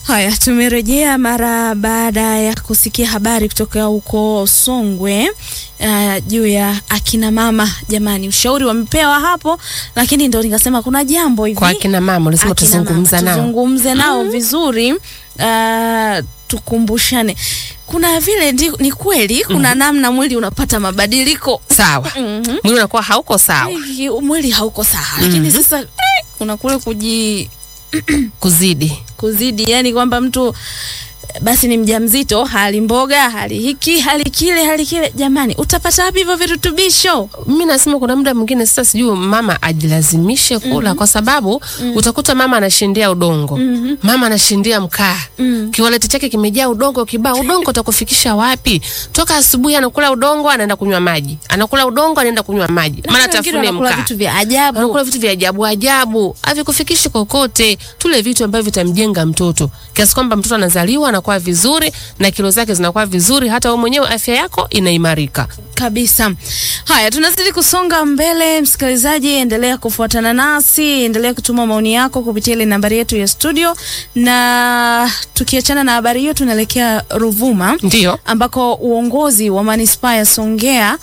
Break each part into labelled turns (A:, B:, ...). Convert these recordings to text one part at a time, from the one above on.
A: Haya, tumerejea mara baada ya kusikia habari kutoka huko Songwe uh, juu ya akina mama. Jamani, ushauri wamepewa hapo, lakini ndo nikasema kuna jambo hivi
B: Kwa akina mama ulisema
A: akina mama,
B: tuzungumza nao.
A: tuzungumze nao vizuri uh, tukumbushane. Kuna vile ndi, ni kweli kuna namna mwili unapata mabadiliko
B: Sawa.
A: Mhm.
B: Mwili unakuwa hauko sawa.
A: Ai, mwili hauko sawa, lakini sasa eh, kuna kule kuji
B: Kuzidi.
A: kuzidi, yani kwamba mtu basi ni mjamzito, hali mboga, hali hiki, hali kile, hali kile. Jamani, utapata wapi hivyo virutubisho?
B: Mimi nasema kuna muda mwingine sasa sijui mama ajilazimishe kula kwa sababu utakuta mama anashindia udongo. Mama anashindia mkaa. Kiwaleti chake kimejaa udongo kibao. Udongo utakufikisha wapi? Toka asubuhi anakula udongo anaenda kunywa maji. Anakula udongo anaenda kunywa maji. Maana
A: Wengine
B: tafune
A: wanakula
B: mkaa.
A: vitu vya ajabu.
B: Anakula vitu vya ajabu ajabu, havikufikishi kokote. Tule vitu ambavyo vitamjenga mtoto kiasi kwamba mtoto anazaliwa anakuwa vizuri na kilo zake zinakuwa vizuri, hata wewe mwenyewe afya yako inaimarika.
A: kabisa. Haya, tunazidi kusonga mbele. Msikilizaji, endelea kufuatana nasi, endelea kutuma maoni yako kupitia ile nambari yetu ya studio, na tukiachana na habari hiyo, tunaelekea Ruvuma
B: Ndio.
A: ambako uongozi wa manispaa ya Songea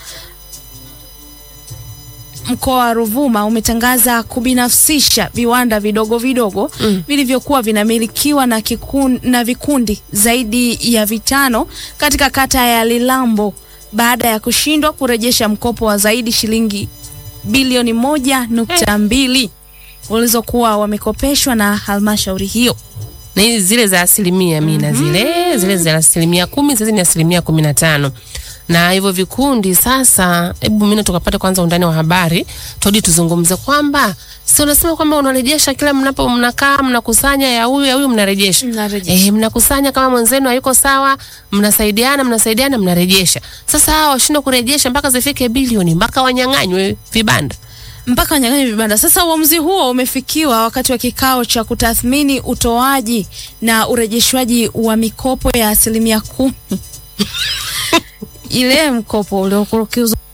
A: mkoa wa Ruvuma umetangaza kubinafsisha viwanda vidogo vidogo
B: Mm.
A: vilivyokuwa vinamilikiwa na, kikun, na vikundi zaidi ya vitano katika kata ya Lilambo baada ya kushindwa kurejesha mkopo wa zaidi shilingi bilioni moja nukta mbili walizokuwa wamekopeshwa na halmashauri hiyo.
B: na hizi zile za asilimia mina zile zile za asilimia kumi sasa ni asilimia kumi na tano na hivyo vikundi sasa, hebu mina tukapata kwanza undani wa habari todi, tuzungumze kwamba si unasema kwamba unarejesha kila mnapo mnakaa mnakusanya ya huyu ya huyu mnarejesha
A: Mnarejesha.
B: eh, mnakusanya kama mwenzenu hayuko sawa, mnasaidiana mnasaidiana mnarejesha. Sasa hawa washindwa kurejesha mpaka zifike bilioni, mpaka wanyang'anywe vibanda.
A: mpaka wanyang'anyi vibanda. Sasa uamuzi huo umefikiwa wakati wa kikao cha kutathmini utoaji na urejeshwaji wa mikopo ya asilimia kumi ile mkopo uliokuwa